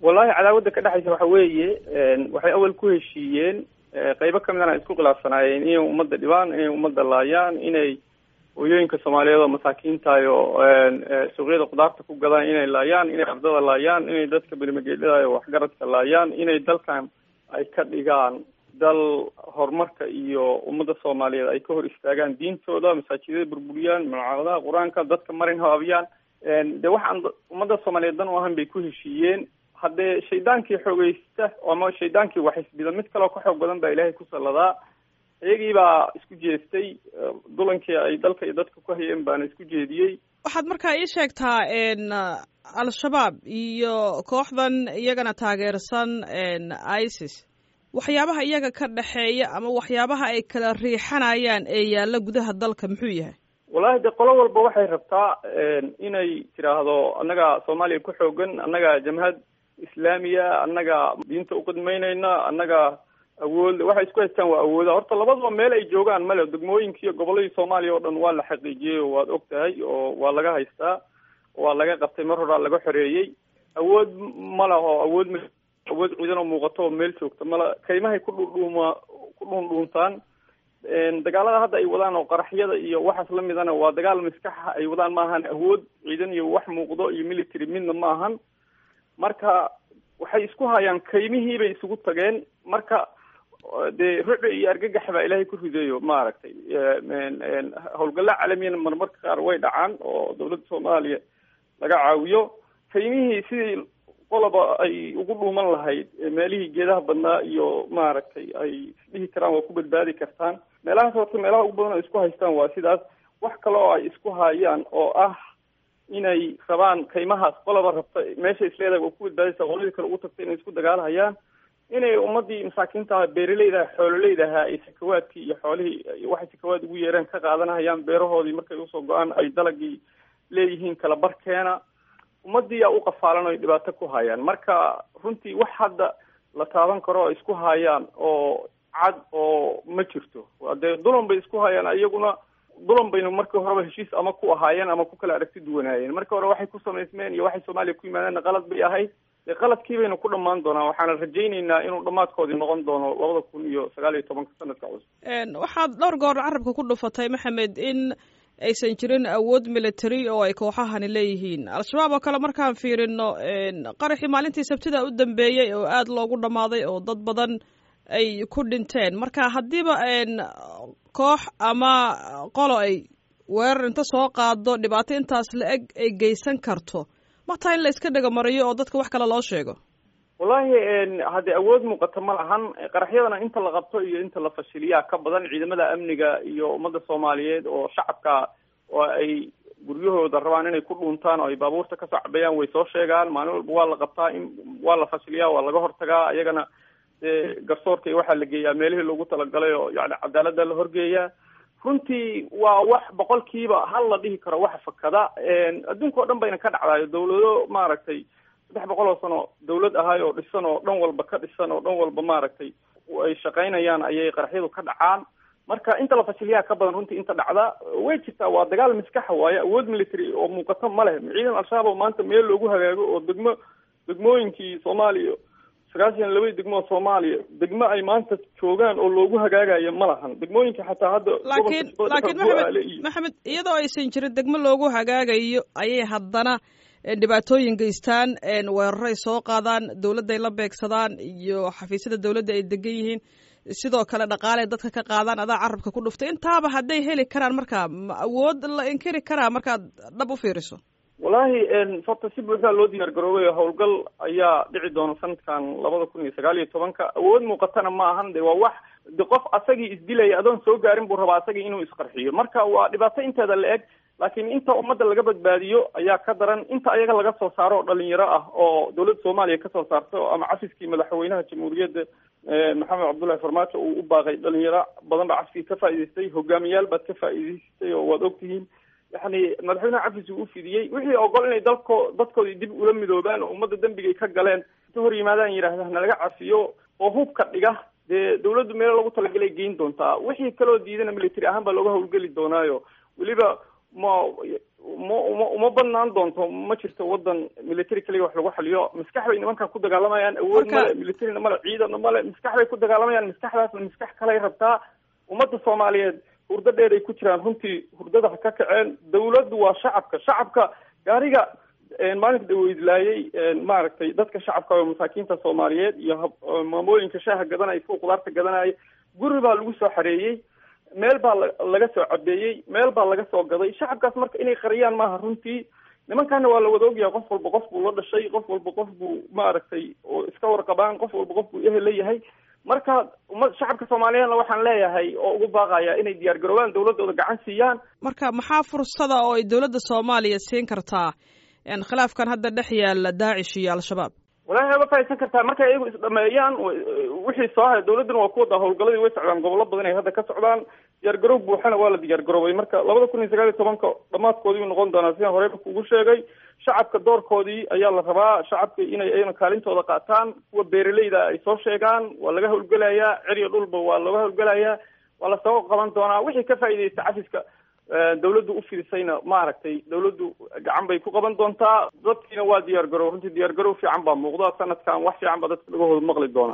wallahi cadaawadda ka dhexaysa waxa weeye waxay awal ku heshiiyeen qeybo kamidana isku khilaafsanaayeen inay ummadda dhibaan inay ummadda laayaan inay hooyooyinka soomaaliyeed oo masaakiintahay oo suuqyada khudaarta ku gadaan inay laayaan inay ardada laayaan inay dadka berimageedhada waxgaradka laayaan inay dalkan ay ka dhigaan dal horumarka iyo ummadda soomaaliyeed ay ka hor istaagaan diintooda masaajidada burburiyaan malcamadaha qur-aanka dadka marin habaabiyaan de waxaan ummadda soomaaliyeed dan u ahan bay ku heshiiyeen haddee shaydaankii xoogeysta ama shaydaankii waxisbida mid kaleo ka xoog badan baa ilaahay ku salladaa iyagii baa isku jeestay dulankii ay dalka iyo dadka ku hayeen baana isku jeediyey waxaad markaa ii sheegtaa al-shabaab iyo kooxdan iyagana taageersan isis waxyaabaha iyaga ka dhexeeya ama waxyaabaha ay kala riixanayaan ee yaalla gudaha dalka muxuu yahay wallahi de qolo walba waxay rabtaa inay tiraahdo annaga soomaaliya ku xoogan annaga jamhad islaamiya annaga diinta uqidmaynayna annaga awood waxay isku haystaan waa awooda horta labadaba meel ay joogaan male degmooyinka iyo goboladii soomaaliya oo dhan waa la xaqiijiyey oo waad og tahay oo waa laga haystaa waa laga qabtay mar horaa laga xoreeyey awood ma laho awood m awood ciidan oo muuqato oo meel joogta mala kaymahay ku dhudhuuma ku dhuundhuuntaan dagaalada hadda ay wadaan oo qaraxyada iyo waxaas lamidana waa dagaal maskaxa ay wadaan maahan awood ciidan iyo wax muuqdo iyo military midna ma ahan marka waxay isku hayaan kaymihii bay isugu tageen marka dee ruci iyo argagax baa ilaahay ku rideeyo maaragtay howlgalla caalamiyana marmarka qaar way dhacaan oo dawladda soomaaliya laga caawiyo kaymihii sidii qoloba ay ugu dhuuman lahayd meelihii geedaha badnaa iyo maaragtay ay isdhihi karaan waa ku badbaadi kartaan meelahaas horta meelaha ugu badan ay isku haystaan waa sidaas wax kale oo ay isku hayaan oo ah inay rabaan kaymahaas qoloba rabta meesha isleedahay waa ku badbaadaysa qoladii kale ugu tagta inay isku dagaalhayaan inay ummadii masaakiinta beeraleyda xoololeydaha ay sakawaadkii iyo xoolihii waxay sakawaad ugu yeereen ka qaadanahayaan beerahoodii markay usoo go-aan ay dalagii leeyihiin kala barkeena ummadii aa u qafaalan o ay dhibaato ku hayaan marka runtii wax hadda la taaban karo ay isku hayaan oo cad oo ma jirto dee dulan bay isku hayaan iyaguna dulan baynu markii horeba heshiis ama ku ahaayeen ama ku kala aragti duwanaayeen markii hore waxay ku samaysmeen iyo waxay soomaaliya ku yimaadeenna qalad bay ahayd dee qaladkii baynu ku dhamaan doonaa waxaana rajayneynaa inuu dhammaadkoodii noqon doono labada kun iyo sagaal iyo tobanka sanadka cusub waxaad dhowr goor carabka ku dhufatay maxamed in aysan jirin awood military oo ay kooxahani leeyihiin al-shabaab oo kale markaan fiirino qaraxii maalintii sabtida u dambeeyey oo aada loogu dhammaaday oo dad badan ay ku dhinteen marka haddiiba koox ama qolo ay weerar inta soo qaado dhibaato intaas la eg ay geysan karto mataa in la iska dhegomariyo oo dadka wax kale loo sheego wallahi haddii awood muuqata ma lahan qaraxyadana inta la qabto iyo inta la fashiliyaa ka badan ciidamada amniga iyo ummadda soomaaliyeed oo shacabka oo ay guryahooda rabaan inay ku dhuuntaan oo ay baabuurta kasoo cabeeyaan way soo sheegaan maalin walba waa la qabtaa in waa la fashiliyaa waa laga hortagaa iyagana dee garsoorka iyo waxaa la geeyaa meelihii loogu talagalay oo yani cadaalada la horgeeyaa runtii waa wax boqolkiiba hal la dhihi karo waxa fakada adduunka o dhan bayna ka dhacdayo dawlado maaragtay saddex boqol oo sano dawlad ahay oo dhisan oo dhan walba ka dhisan oo dhan walba maaragtay ay shaqaynayaan ayay qaraxyadu ka dhacaan marka inta la fashiliyaa ka badan runtii inta dhacda way jirtaa waa dagaal maskaxa waaye awood military oo muuqato ma leh ciidan al-shabaab oo maanta meel loogu hagaago oo degmo degmooyinkii soomaaliya sagaashan labadii degmo oo soomaaliya degmo ay maanta joogaan oo loogu hagaagayo ma lahan degmooyinka xataa hadda laakiin laakiin maxamed maxamed iyadoo aysan jirin degmo loogu hagaagayo ayay haddana dhibaatooyin geystaan weeraray soo qaadaan dawladday la beegsadaan iyo xafiisyada dawladda ay degan yihiin sidoo kale dhaqaale dadka ka qaadaan adaa carabka ku dhuftay intaaba hadday heli karaan marka ma awood la inkiri karaa markaad dhab u fiiriso wallahi horta si buuxdaa loo diyaar garoobay howlgal ayaa dhici doona sanadkan labada kun iyo sagaal iyo tobanka awood muuqatana ma ahan de waa wax de qof asagii isdilaya adoon soo gaarin buu rabaa asagii inuu isqarxiyo marka waa dhibaato inteeda la eg laakiin inta ummadda laga badbaadiyo ayaa ka daran inta ayaga laga soo saaro oo dhalinyaro ah oo dawladda soomaaliya kasoo saarto ama cafiskii madaxweynaha jamhuuriyadda maxamed cabdullahi farmaajo uu u baaqay dhalinyaro badan baa cafiskii ka faa'idaystay hogaamiyaal baad ka faa'idaystay oo waad ogtihiin yani madaxweynaha cafis uu ufidiyey wixii ogol inay dalko dadkoodii dib ula midoobaan oo ummadda dembigay ka galeen inta hor yimaadaan yidhaahda nalaga cafiyo oo hubka dhiga dee dawladdu meelo lagu talagalay geyn doontaa wixii kaloo diidana military ahaan baa looga hawlgeli doonaayo weliba ma uma uma uma banaan doonto ma jirto wadan military kaliya wax lagu xaliyo maskax bay nimankan ku dagaalamayaan awood male militarina male ciidana male maskax bay ku dagaalamayaan maskaxdaasna maskax kaley rabtaa ummadda soomaaliyeed hurdo dheer ay ku jiraan runtii hurdada ha ka kaceen dawladdu waa shacabka shacabka gaariga maalinka dhaweydlaayay maaragtay dadka shacabka oo masaakiinta soomaaliyeed iyo maamooyinka shaaha gadanaya kuwa khudaarta gadanaya guri baa lagu soo xareeyey meel baa laga soo cabeeyey meel baa laga soo gaday shacabkaas marka inay qariyaan maaha runtii nimankana waa la wada ogyahay qof walba qof buu la dhashay qof walba qof buu maaragtay oo iska warqabaan qof walba qof buu ehel leeyahay marka uma shacabka soomaaliyeedna waxaan leeyahay oo ugu baaqaya inay diyaar garoobaan dawladooda gacan siiyaan marka maxaa fursada oo ay dawladda soomaaliya siin kartaa khilaafkan hadda dhex yaala daacish iyo al-shabaab walahi ma fahaysan kartaa markay iyagu isdhameeyaan wixii soo haray dawladduna waa ku wadaa howlgaladii way socdaan gobollo badan ay hadda ka socdaan diyaar garoob buuxana waa la diyaar garoobay marka labada kun iyo sagaal iyo tobanka dhamaadkoodii uu noqon doonaa sidaan horeyba kugu sheegay shacabka doorkoodii ayaa la rabaa shacabka inay ayna kaalintooda qaataan kuwa beeraleyda ay soo sheegaan waa laga howlgelayaa ceriyo dhulba waa looga howlgelayaa waa lasoo qaban doonaa wixii ka faa'iidaysta cafiska dawladdu u fidisayna maaragtay dawladdu gacan bay ku qaban doontaa dadkiina waa diyaar garow runtii diyaar garow fiican baa muuqda sanadkan wax fiican baa dadka dhagahooda maqli doona